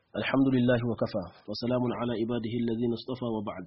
الحمد لله وكفى وسلام على عباده الذين اصطفى وبعد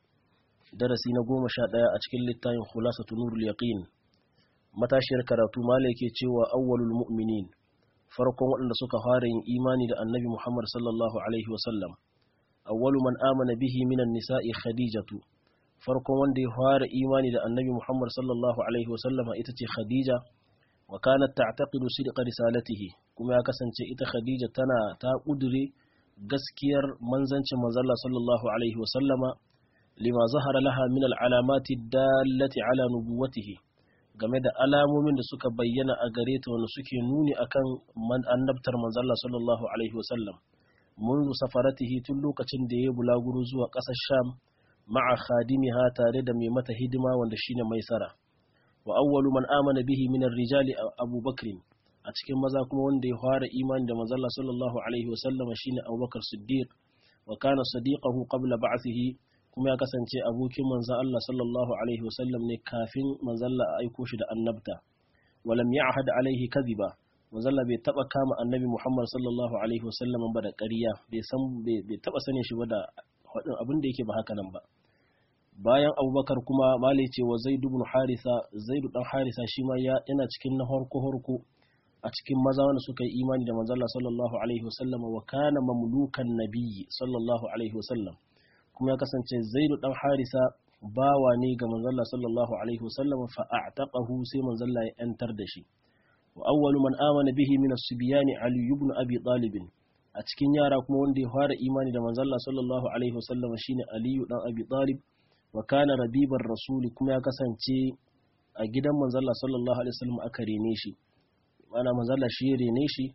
درسي نقوم شاء أتكل للتاين خلاصة نور اليقين matashiyar karatu mala yake cewa awwalul mu'minin farkon waɗanda suka fara yin imani da annabi Muhammad sallallahu alaihi wasallam awwalu man amana bihi minan nisa'i khadijatu farkon wanda ya fara imani da annabi Muhammad sallallahu alaihi wasallama ita ce khadija wa kanat ta'taqidu sidqa risalatihi kuma ya kasance ita khadija tana ta kudure gaskiyar manzancin manzalla sallallahu alaihi wasallama lima zahara laha min al-alamati dallati ala nubuwatihi game da alamomin da suka bayyana a gare ta wanda suke nuni akan annabtar manzalla sallallahu alaihi wasallam منذ safaratihi tun lokacin da ya bulaguro zuwa ƙasar sham ma'a khadimiha tare da mai mata hidima wanda shine maisara wa awwalu man amana bihi min rijali Abu Bakr a cikin maza kuma wanda ya fara imani da manzalla sallallahu alaihi wasallam shine Abu Bakar Siddiq wa kana sadiqahu qabla ba'thihi kuma ya kasance abokin manzan Allah sallallahu Alaihi wasallam ne kafin manzalla a aiko shi da annabta walam ya ahad alaihi kaziba manzalla bai taba kama annabi Muhammad sallallahu Alaihi wasallam ba da ƙarya bai taba sanin shi ba da haɗin abin da yake ba haka nan ba bayan abubakar kuma malai ce wa zaidu bin harisa zaidu dan harisa shi ma yana cikin na harko harko a cikin maza wanda suka yi imani da manzalla sallallahu alaihi wasallam wa kana mamlukan nabiyyi sallallahu alaihi wasallam kuma ya kasance zaidu dan harisa bawa ne ga manzalla sallallahu alaihi wasallam fa a'taqahu sai manzalla ya yantar da shi wa awwalu man amana bihi min as-sibyan ali ibn abi talib a cikin yara kuma wanda ya fara imani da manzalla sallallahu alaihi wasallam shine ali dan abi talib wa kana rabibar rasuli kuma ya kasance a gidan manzalla sallallahu alaihi wasallam aka rene shi ana manzalla shi rene shi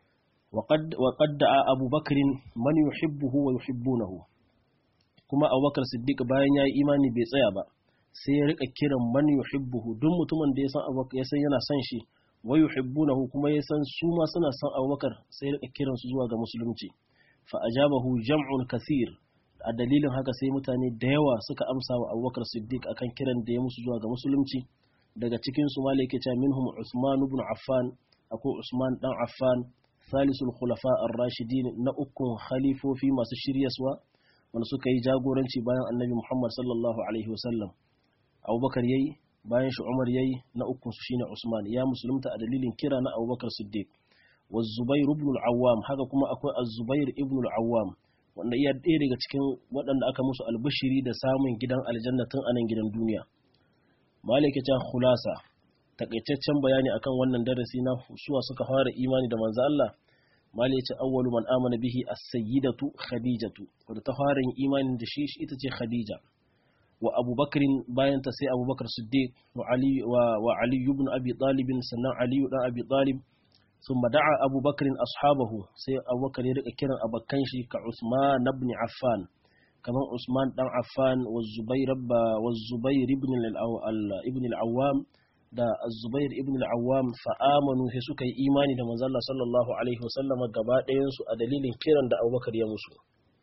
وقد وقد دعا أبو بكر من يحبه ويحبونه kuma abubakar siddiq bayan ya yi imani bai tsaya ba sai ya rika kiran man yuhibbuhu duk mutumin da ya san abubakar ya san yana son shi wa yuhibbunahu kuma ya san su ma suna son abubakar sai ya rika kiran su zuwa ga musulunci fa ajabahu jam'un kathir a dalilin haka sai mutane da yawa suka amsa wa abubakar siddiq akan kiran da ya musu zuwa ga musulunci daga cikin su ma yake cewa minhum usman ibn affan akwai usman dan affan salisul khulafa ar-rashidin na ukun khalifofi masu shiryaswa wanda suka yi jagoranci bayan annabi Muhammad sallallahu Alaihi wasallam abubakar yayi bayan shi umar yayi na ukun su shine usman ya musulunta a dalilin kira na abubakar siddiq wa zubair ibn al-awwam haka kuma akwai az-zubair ibn al-awwam wanda iya ɗaya daga cikin waɗanda aka musu albishiri da samun gidan aljanna tun anan gidan duniya malaka ta khulasa takaitaccen bayani akan wannan darasi na suwa suka fara imani da manzo Allah mali ya ce awwalu man amana bihi as-sayyidatu khadijatu wadda ta fara yin imanin da shi ita ce khadija wa abubakar bayan ta sai abubakar siddiq wa ali wa, wa ali ibn abi talib sannan ali dan abi talib thumma da'a abubakar ashabahu sai abubakar ya rika kiran abakan shi ka usman ibn affan kaman usman dan affan wa zubair wa zubair ibn al-ibn al-awwam da Zubair ibn al-Awwam fa'amanu sai suka yi imani da manzo Allah sallallahu alaihi wasallama gaba ɗayan su a dalilin kiran da Abubakar ya musu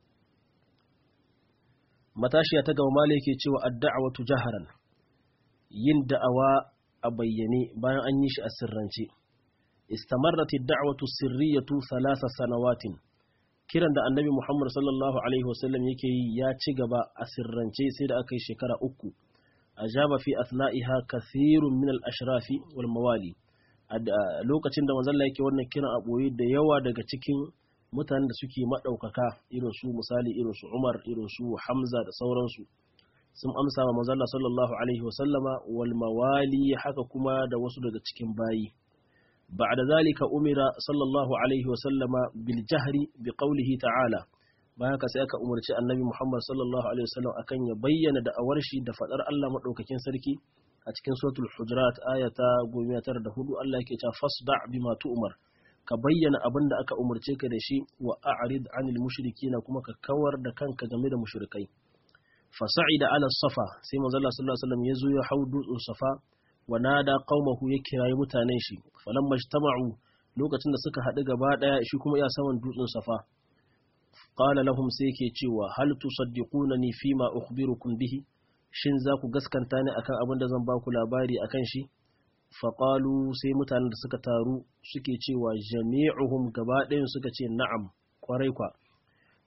matashiya ta gaba mala yake cewa ad-da'watu jaharan yin da'awa a bayyane bayan an yi shi a sirrance istamarrat ad-da'watu sirriyatu thalatha sanawatin kiran da annabi Muhammad sallallahu alaihi wasallam yake yi ya ci gaba a sirrance sai da aka yi shekara uku ajaba fi athla'iha kathirun min al-ashrafi wal mawali lokacin da manzon yake wannan kiran a boye da yawa daga cikin mutanen da suke madaukaka irin su misali irin su Umar irin su Hamza da sauransu sun amsa wa manzon sallallahu alaihi wa sallama wal mawali haka kuma da wasu daga cikin bayi ba'da zalika umira sallallahu alaihi wa sallama bil jahri bi qawlihi ta'ala bayan haka sai aka umarci annabi Muhammad sallallahu alaihi wasallam akan ya bayyana da awar shi da fadar Allah madaukakin sarki a cikin suratul hujurat ayata 94 Allah yake cewa fasda' bima tu'mar ka bayyana abin da aka umarce ka da shi wa a'rid 'anil mushrikina kuma ka kawar da kanka game da mushrikai fasa'ida ala safa sai manzo Allah sallallahu alaihi wasallam ya zo ya hau dutsen safa wa nada qaumahu ya kirayi mutanen shi falamma ijtama'u lokacin da suka haɗu gaba ɗaya shi kuma ya saman dutsen safa qala lahum sai yake cewa hal tusaddiqunani fima ukhbirukum bihi shin za ku gaskanta ni akan abin da zan ba ku labari akan shi faƙalu sai mutanen da suka taru suke cewa jami'uhum gaba ɗayan suka ce na'am kwarai kwa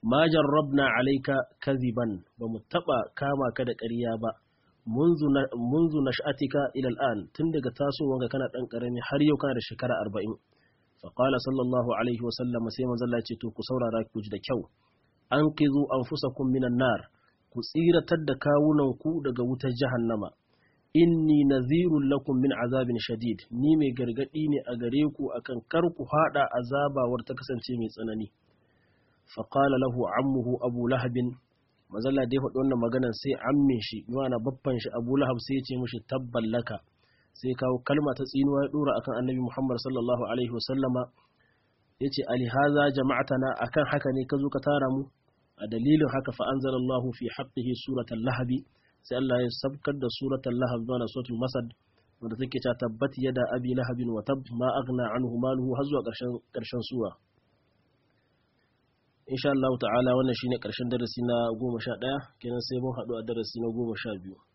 ma jarrabna alayka kadhiban ba mu taba kama ka da ƙarya ba munzu nash'atika ila al'an tun daga tasowanka kana dan karami har yau kana da shekara 40 fa qala sallallahu alaihi wa sallam sai manzo Allah ya ce to ku saurara ku ji da kyau anqizu anfusakum minan nar ku tsiratar da kawunan ku daga wutar jahannama inni nazirun lakum min azabin shadid ni mai gargadi ne a gare ku akan kar ku hada azabawar ta kasance mai tsanani fa qala lahu ammuhu abu lahabin mazalla da ya faɗi wannan maganar sai amme shi yana babban shi abu lahab sai ya ce mishi tabban laka sai kawo kalma ta tsinuwa ya dora akan annabi muhammad sallallahu alaihi wasallama ya ce alihaza jama'atana akan haka ne ka zo ka tara mu a dalilin haka fa anzalallahu fi haqqihi suratal lahabi sai Allah ya sabkar da suratal lahab zuwa suratul masad wanda take ta tabbat yada abi lahabin wa tab ma aghna anhu maluhu har zuwa karshen karshen sura insha Allah ta'ala wannan shine karshen darasi na 11 kenan sai mun haɗu a darasi na 12